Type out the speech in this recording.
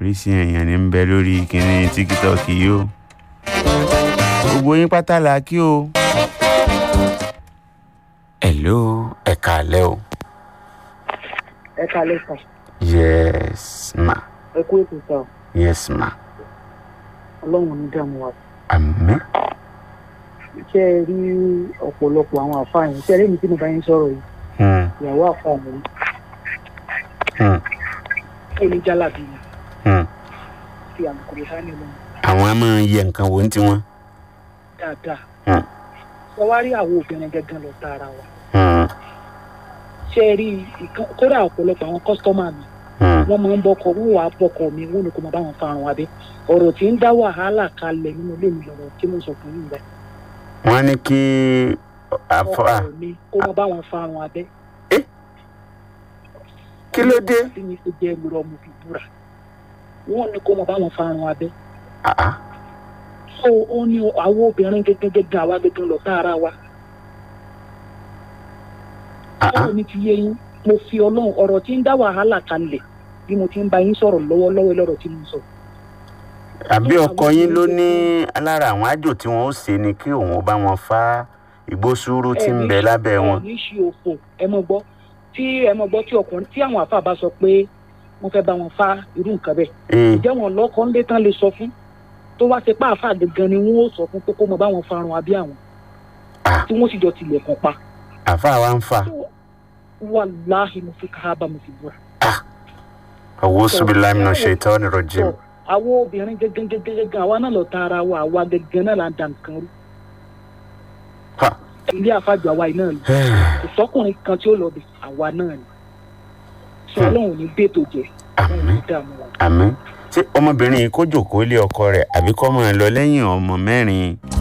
oríṣi èèyàn ní ń bẹ lórí kìnìún tiktok yìí o gbogbo yín pátá la kí o. hello ẹ káalẹ́ o. ẹ kalẹ sàn yes ma ẹ kú ètò sàn yes ma ọlọ́run ní dààmú wa àmín ṣé ẹ rí ọ̀pọ̀lọpọ̀ àwọn àfáà yẹn ṣé ẹ rí mi tí mo bá yín sọ̀rọ̀ yìí Hmm, ìyàwó àfáà mi hmm, kí ni jálàbí mi hmm. fi àlùkòrò sáà nílò àwọn a máa yẹ nǹkan wo ní tiwọn. dáadáa Hmm, ṣé wàá rí àwọn obìnrin gẹ́gẹ́ lọ tá ara wa hmm, ṣé ẹ rí ìkan kódà ọ̀pọ̀lọpọ̀ àwọn kọ́sítọ́mà mi hmm. wọ́n máa ń bọ́kọ̀ wọ́n wàá bọ́kọ̀ mi wọ́n ní kó máa bá wọn farun abẹ́ ọ̀rọ̀ tí ń dá wàhálà kalẹ̀ nínú ilé mi lọ́rọ̀ tí mo sọ fún yín rẹ̀ wọ́n ní kí àfọ à ọkọ mi kó máa bá wọn farun abẹ́ kí ló dé. tí mi fi jẹ́ ìlú ọmọ fi búra wọ́n ní kó máa bá wọn farun abẹ́ Ah, ah. so ó ní àwọn obìnrin gẹ́gẹ́ gẹ́gẹ́ àwa gẹ́gẹ́ lọ tá ara wa Ah, ah. ọ̀rọ̀ mi ti yé yín mo fi ọlọ́run ọ̀rọ̀ tí ń dá wàhálà kalẹ̀ bí mo ti ń bá yín sọ̀rọ̀ lọ́wọ́lọ́wọ́ lọ́rọ̀ tí mo sọ àbí ọkọ yín ló ní lára àwọn àjò tí wọn ó ṣe ni kí òun bá wọn fa igbó sùúrù tí ń bẹ lábẹ́ wọn. ní ṣe òfò ẹ mọ gbọ́ tí ẹ mọ gbọ́ tí ọkùnrin tí àwọn àfa bá sọ pé wọ́n fẹ́ bá wọn fa irú nǹkan bẹ́ẹ̀ ee ǹjẹ́ wọn lọ́kọ́ ńlé tán lè sọ fún tó wá ṣe pé àfa gangan ni wọ́n ó sọ fún pé kó mọ bá wọn farun abí àwọn Ah. tí wọ́n sì jọ tilẹ̀kùn pa àfa wa ń fa wàláhì mo fi káábà mo fi búra. owó subilayi náà ṣe ìtọ́ ni rojim. Sọ, àwọn obìnrin gẹ́gẹ́ gẹ́gẹ́ gẹ́gẹ́ àwa náà lọ ta ara wa àwa gẹ́gẹ́ náà là ń da nǹkan rú Ha. ilé àfàjọ àwa yìí náà ni kò sọkùnrin kan tí ó lọ bẹ àwa náà ni sọ Hmm. ọlọ́run ní bẹ́ẹ̀tò jẹ ọlọ́run ní àmín dààmú wa. àmín ṣé ọmọbìnrin yìí kó jòkó lé ọkọ rẹ̀ àbí kó máa lọ lẹ́yìn ọmọ mẹ́rin